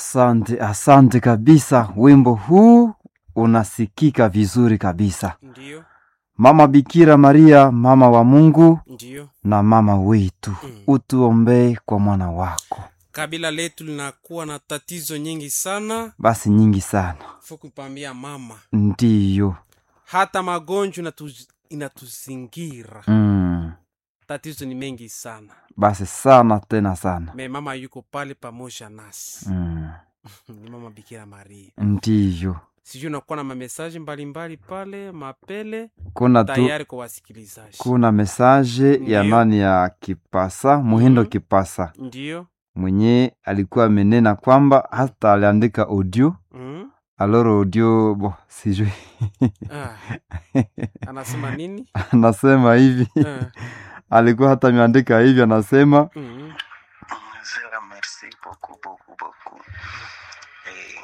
Asante, asante kabisa. Wimbo huu unasikika vizuri kabisa. Ndiyo, Mama Bikira Maria, mama wa Mungu ndiyo. na mama wetu, Mm. utuombee kwa mwana wako. Kabila letu linakuwa na tatizo nyingi sana, Basi nyingi sana, fukupambia mama, ndiyo. hata magonjwa inatu- inatuzingira. Mm. Tatizo ni mengi sana, Basi sana tena sana. me mama yuko pale pamoja nasi Mm. ni mama Bikira Maria. Ndiyo, Sijui unakuwa na mamesaji mbalimbali pale mapele kuna tu tayari kwa wasikilizaji. kuna mesaje ya Ndiyo. nani ya Kipasa Muhindo Mhm. Kipasa Ndiyo. mwenye alikuwa amenena kwamba hata aliandika audio Mm. aloro audio bo sijui Ah. Anasema nini? anasema hivi Ah. alikuwa hata ameandika hivi anasema Mm. Zera, merci beaucoup beaucoup beaucoup. Eh,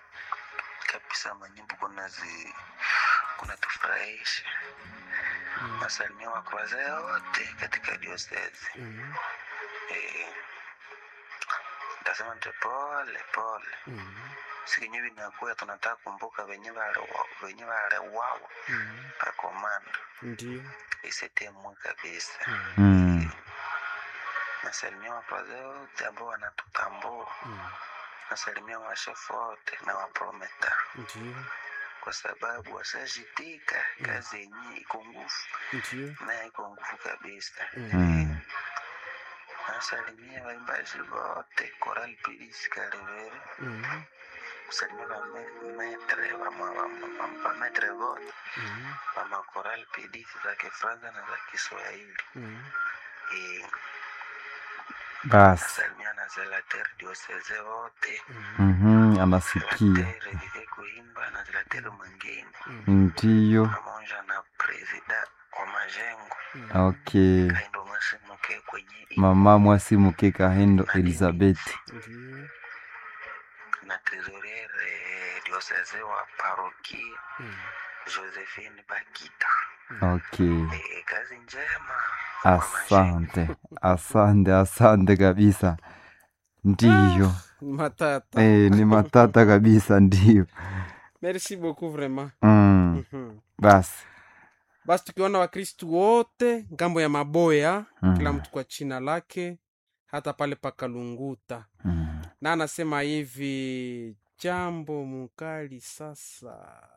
kabisa manyimbo kunazi kunatufurahisha. Nasalimia wakroze wote katika diosezi. Mm. Eh, ntasema nte pole pole, Mm. sikenye vinakuya tunataka kumbuka venye wale- venye waliwawa Mm. pakomanda Ndiyo. isetemwe kabisa. mm, Nasalimia wakroze wote ambao wanatutambua. Mm. nasalimia washefu wote na waprometa Ndiyo. kwa sababu washajitika kazi yenyewe iko nguvu Ndiyo. naye iko nguvu kabisa. mm, Nasalimia waimbaji wote Koral Pilisi Kalevere, Mm. kusalimia vametre vametre vote Mm. vama Koral Pilisi za Kifransa na za Kiswahili. Mm. Eh, basi Nasalimia na Zelater Dioseze wote Mm. mhm, anasikia Zelater Vive Kuimba na Zelater mwingine ndiyo pamoja na presida wa majengo okay kaindo masimuke kwenye i- mama mwasimuke kahendo elizabeth Ndiyo. na trezoriere dioseze wa parokia Mm. josephine bakita okay e, kazi njema kwa majengo. asante asante asante kabisa ndiyo Matata. eh, ni matata kabisa ndiyo Merci beaucoup vraiment. mm, Mhm. basi Basi tukiona Wakristu wote ngambo ya Maboya, Mm. kila mtu kwa china lake, hata pale pakalunguta, mm, na anasema hivi jambo mukali sasa